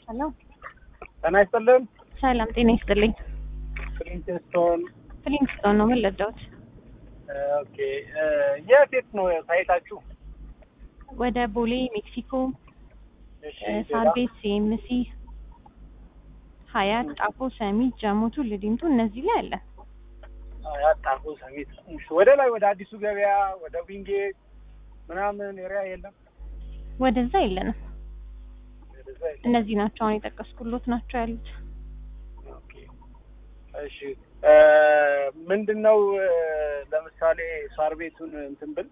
ሄሎ ጤና ይስጥልን። ሰላም ጤና ይስጥልኝ። ፍሊንትስቶን ፍሊንግስቶን ነው ምን ልርዳዎት? ኦኬ። የት የት ነው ሳይታችሁ? ወደ ቦሌ ሜክሲኮ፣ እሺ፣ ሳር ቤት፣ ሲኤምሲ፣ ሀያት፣ ጣፎ፣ ሰሚት፣ ጀሞቱ፣ ልዲምቱ እነዚህ ላይ አለ። ያጣፉ ሰሚት። እሺ፣ ወደ ላይ ወደ አዲሱ ገበያ ወደ ዊንጌት ምናምን ኤሪያ የለም? ወደዛ የለንም። ወደዛ የለም። እነዚህ ናቸው አሁን የጠቀስኩሎት ናቸው ያሉት። ኦኬ። እሺ ምንድን ነው ለምሳሌ ሳር ቤቱን እንትን ብል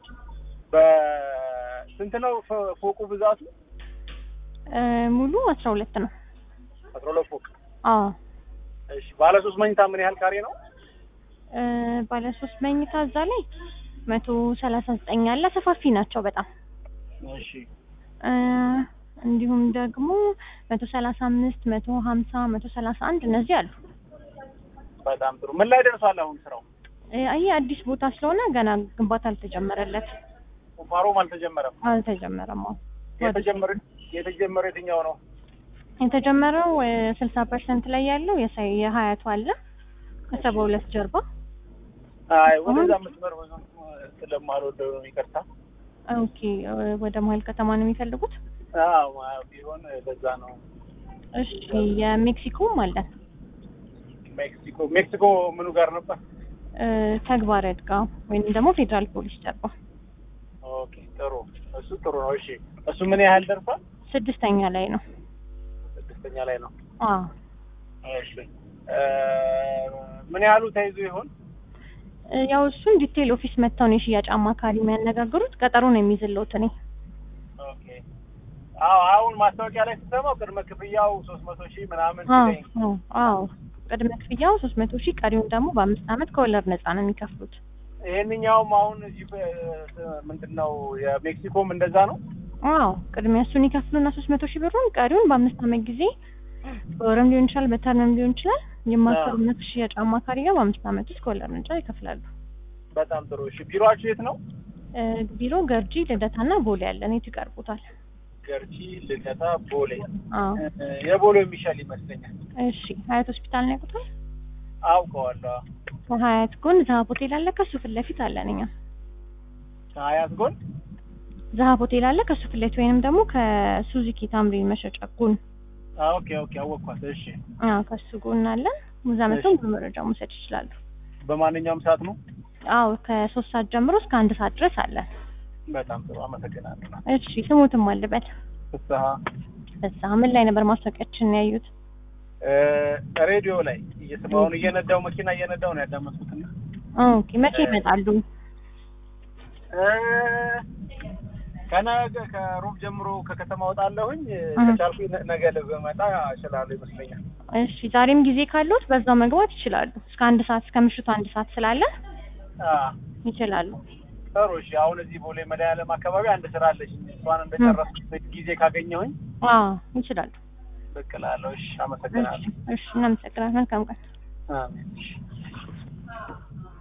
በስንት ነው ፎ- ፎቁ ብዛቱ? እ፣ ሙሉ አስራ ሁለት ነው። አስራ ሁለት ፎቅ። አዎ እሺ ባለ ሶስት መኝታ ምን ያህል ካሬ ነው? እ፣ ባለ ሶስት መኝታ እዛ ላይ መቶ ሰላሳ ዘጠኝ አለ። ሰፋፊ ናቸው በጣም እሺ እ፣ እንዲሁም ደግሞ መቶ ሰላሳ አምስት መቶ ሀምሳ መቶ ሰላሳ አንድ እነዚህ አሉ። በጣም ጥሩ። ምን ላይ ደርሷል አሁን ስራው? እ፣ ይህ አዲስ ቦታ ስለሆነ ገና ግንባታ አልተጀመረለት ቁፋሮም አልተጀመረም። አልተጀመረም። አዎ የተጀመረ የተጀመረ የትኛው ነው? የተጀመረው ስልሳ ፐርሰንት ላይ ያለው የሳይ- የሀያቱ አለ ከሰባ ሁለት ጀርባ አይ ወደዛ መስመር ብዙ ስለማልወደው ነው ይቅርታ። ኦኬ እ፣ ወደ መሀል ከተማ ነው የሚፈልጉት። አዎ ቢሆን በዛ ነው። እሺ የሜክሲኮም አለን ሜክሲኮ ሜክሲኮ ምኑ ጋር ነበር? እ፣ ተግባረ ዕድ ጋ ወይም ደግሞ ፌዴራል ፖሊስ ጀርባ ኦኬ ጥሩ። እሱ ጥሩ ነው። እሺ እሱ ምን ያህል ደርሷል? ስድስተኛ ላይ ነው። ስድስተኛ ላይ ነው። አዎ እሺ እ፣ ምን ያህሉ ተይዞ ይሆን? እ፣ ያው እሱን ዲቴል ኦፊስ መጥተው ነው የሽያጭ አማካሪ የሚያነጋግሩት። ቀጠሮ ነው የሚይዝልዎት እኔ ኦኬ አዎ አሁን ማስታወቂያ ላይ ስትሰማው ቅድመ ክፍያው ሶስት መቶ ሺህ ምናምን አዎ ሲለኝ አዎ አዎ ቅድመ ክፍያው ሶስት መቶ ሺህ ቀሪውን ደግሞ በአምስት ዓመት ከወለድ ነፃ ነው የሚከፍሉት። ይሄንኛውም አሁን እዚህ ምንድን ነው የሜክሲኮም እንደዛ ነው። አዎ ቅድሚያ እሱን ይከፍሉና ሶስት መቶ ሺህ ብሩን ቀሪውን በአምስት ዓመት ጊዜ በወርም ሊሆን ይችላል በተርምም ሊሆን ይችላል የማሰሩነት ሽያጭ አማካሪ ጋር በአምስት ዓመት ውስጥ ከወለድ ነፃ ይከፍላሉ። በጣም ጥሩ። እሺ ቢሮአችሁ የት ነው? እ፣ ቢሮ ገርጂ ልደታና ቦሌ ያለን የቱ ይቀርቡታል? ገርጂ፣ ልደታ፣ ቦሌ። አዎ እ፣ የቦሌው የሚሻል ይመስለኛል። እሺ ሀያት ሆስፒታል ነው ያውቁታል? አውቀዋለሁ። ከሀያት ጎን ዛሀብ ሆቴል አለ ከሱ ፊት ለፊት አለን እኛ ከሀያት ጎን ዛሀብ ሆቴል አለ ከሱ ፊት ለፊት ወይንም ደግሞ ከሱዚኪ ታምሪ መሸጫ ጎን አ፣ ኦኬ ኦኬ፣ አወቅኳት። እሺ አዎ ከሱ ጎን አለን። እዛ መጥተው በመረጃ መውሰድ ይችላሉ። በማንኛውም ሰዓት ነው። አዎ ከሶስት ሰዓት ጀምሮ እስከ አንድ ሰዓት ድረስ አለን። በጣም ጥሩ አመሰግናለሁ። እሺ ስሙትም አልበል ፍስሀ እዛ ምን ላይ ነበር ማስታወቂያችን ያዩት? እ፣ ሬዲዮ ላይ እየሰማሁን እየነዳው መኪና እየነዳው ነው ያዳመጥኩትና ኦኬ መቼ ይመጣሉ? እ፣ ከነገ ከሮብ ጀምሮ ከከተማ ወጣለሁኝ። እ። ከቻልኩኝ ነ- ነገ ልመጣ እችላለሁ ይመስለኛል። እሺ ዛሬም ጊዜ ካሉት በዛው መግባት ይችላሉ። እስከ አንድ ሰዓት እስከ ምሽቱ አንድ ሰዓት ስላለ አ፣ ይችላሉ። ጥሩ እሺ። አሁን እዚህ ቦሌ መድኃኒዓለም አካባቢ አንድ ስራ አለች። እሷን እንደጨረስኩ ጊዜ ካገኘሁኝ አዎ ይችላሉ። ብቅ እላለሁ። እሺ፣ እሺ አመሰግናለሁ። እሺ እናመሰግናለን። መልካም ቀን። አሜን። እሺ።